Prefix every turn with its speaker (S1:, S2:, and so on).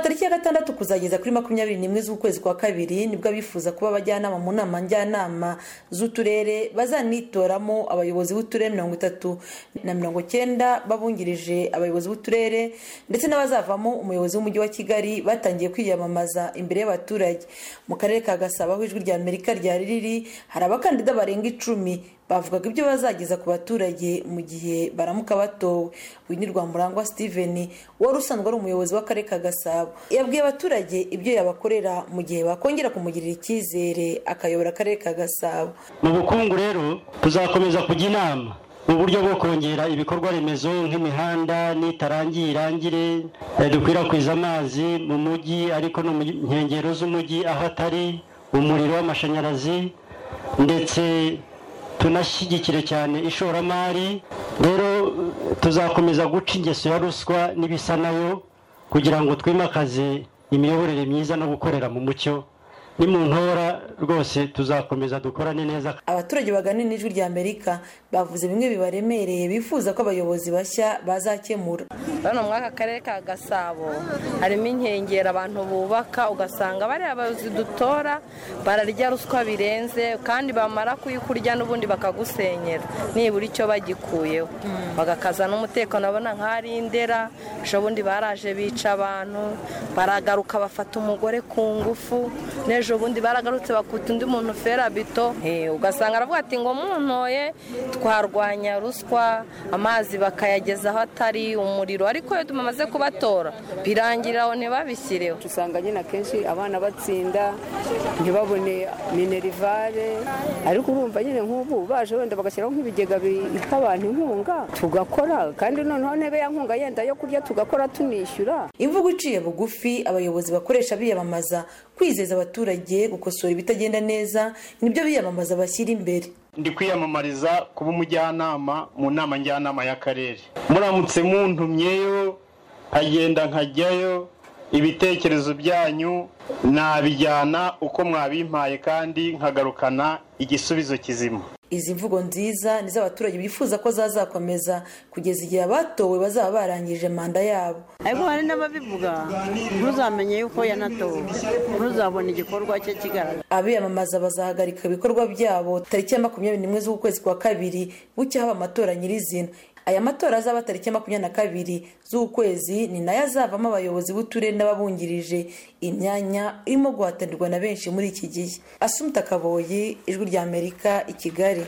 S1: tariki ya gatandatu kuzageza kuri makumyabiri n'imwe z'ukwezi kwa kabiri nibwo abifuza kuba abajyanama mu nama njyanama z'uturere bazanitoramo abayobozi b'uturere mirongo itatu na mirongo cyenda babungirije abayobozi b'uturere ndetse n'abazavamo umuyobozi w'umujyi wa kigali batangiye kwiyamamaza imbere y'abaturage mu karere ka gasabo aho ijwi rya amerika ryari riri hari abakandida barenga icumi bavugaga ibyo bazageza ku baturage mu gihe baramuka batowe winni rwamurangwa steven wari usanzwe ari umuyobozi w'akarere ka gasabo yabwiye abaturage ibyo yabakorera mu gihe bakongera kumugirira icyizere akayobora akarere ka gasabo
S2: mu bukungu rero tuzakomeza kujya inama mu buryo bwo kongera ibikorwa remezo nk'imihanda n'itarangiye irangire dukwirakwiza amazi mu mujyi ariko no mu nkengero z'umujyi aho atari umuriro w'amashanyarazi ndetse tunashyigikire cyane ishoramari rero tuzakomeza guca ingeso ya ruswa n'ibisa nayo kugira ngo twimakaze imiyoborere myiza no gukorera mu mucyo ni mu ntora rwose tuzakomeza dukorane neza
S1: abaturage bagana n'ijwi rya amerika bavuze bimwe bibaremereye bifuza ko abayobozi bashya bazakemura
S3: hano muri aka karere ka gasabo harimo inkengero abantu bubaka ugasanga bariya abayobozi dutora bararya ruswa birenze kandi bamara kuyikurya n'ubundi bakagusenyera nibura icyo bagikuyeho bagakaza n'umutekano abona nk'ari indera ejo bundi baraje bica abantu baragaruka bafata umugore ku ngufu n'ejo bundi baragarutse bakuta undi muntu ferabito ugasanga aravuga ati ngo muntoye twarwanya ruswa amazi bakayageza aho atari umuriro ariko iyo tumaze kubatora birangira aho ntibabishyireho
S4: usanga nyine akenshi abana batsinda ntibabone minerivare ariko urumva nyine nk'ubu baje wenda bagashyiraho nk'ibigega biha abantu inkunga tugakora kandi noneho ntebe ya nkunga yenda yo kurya tugakora tunishyura
S1: imvugo iciye bugufi abayobozi bakoresha biyamamaza kwizeza abaturage gukosora ibitagenda neza nibyo biyamamaza bashyira imbere
S5: ndi kwiyamamariza kuba umujyanama mu nama njyanama y'akarere muramutse muntumyeyo nkagenda nkajyayo ibitekerezo byanyu nabijyana uko mwabimpaye kandi nkagarukana igisubizo kizima
S1: izi mvugo nziza ni z'abaturage bifuza ko zazakomeza kugeza igihe abatowe bazaba barangije manda yabo
S6: ariko hari n'ababivuga ntuzamenye yuko yanatowe ntuzabona igikorwa cye kigaragara
S1: abiyamamaza bazahagarika ibikorwa byabo tariki ya makumyabiri n'imwe z'ukwezi kwa kabiri bucya haba amatora nyirizina aya matora azaba tariki makumyabiri na kabiri z'ukwezi ni nayo azavamo abayobozi b'uturere n'ababungirije imyanya irimo guhatanirwa na benshi muri iki gihe asumta kaboyi ijwi ry'amerika i kigali